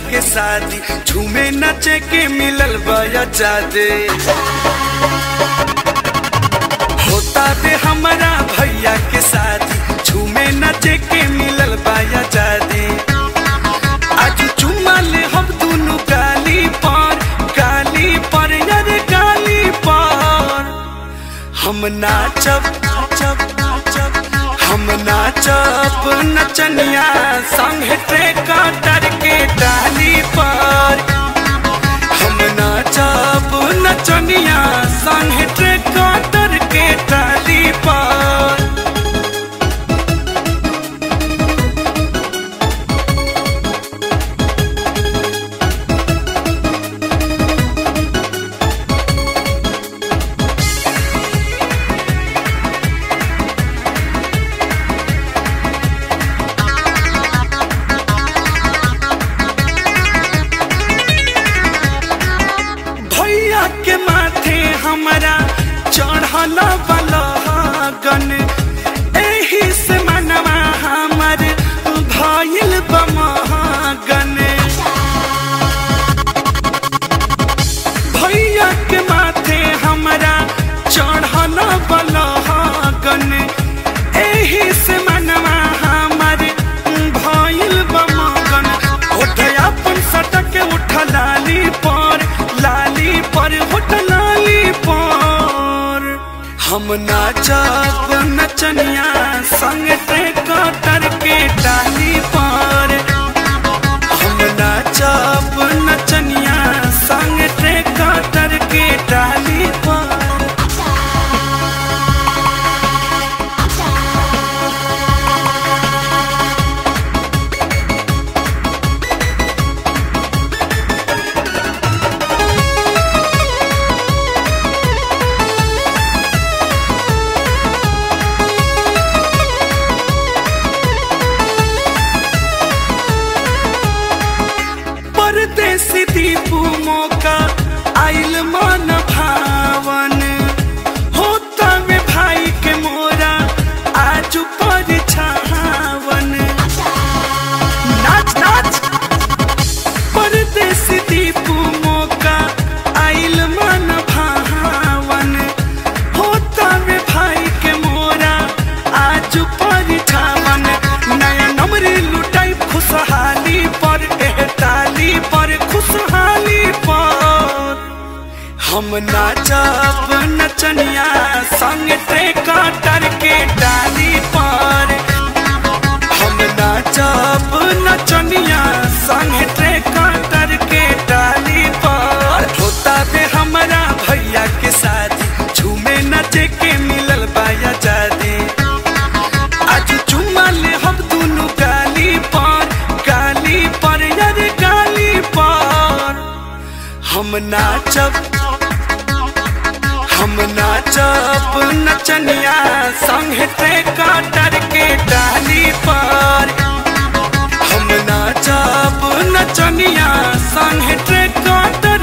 के शादी झूमे नचे के मिलल बया जादे होता दे हमारा भैया के शादी झूमे नचे के मिलल बया जादे आज चुमा ले हम दोनों गाली पर गाली पर यार गाली पर हम नाचब नाचब नाचब हम नाचब नचनिया संग ट्रेकर के डाली पर हम नाचब नचनिया संग ट्रेकर के डाली पर भैया के माथे हमारा चढ़ल बलगन एही से मनवा हमर भइल बमगन भैया के माथे हमारा चढ़ल बलगन एही से मनवा हमर भइल बमगन होठ अपन सटक उठ लाली पर लाली पर होठ लाली पर हम नाचब नचनिया संग ते कतर के डाली पर हम नाचब नचनिया संग ते कतर के डाली पर परदेसी दीपू मौका आइल मन भावन होता में भाई के मोरा आज पर छावन नाच नाच परदेसी दीपू मौका आइल मन भावन होता में भाई के मोरा आज पर छावन नया नमरी लुटाई खुशहाली पर एह ताली पर खुशहाली पर हम नाचब नचनिया संग ते काटर के डाली पर हम नाचब नचनिया संग ते काटर के डाली पर होता बे हमारा भैया के शादी झूमे नचे के मिलल बाया जादी आज चुमा ले हम दोनों गाली पर गाली पर यार गाली पर हम नाचब हम नाचब नचनिया संग ते काटर के डाली पर हम नाचब नचनिया संग ते काटर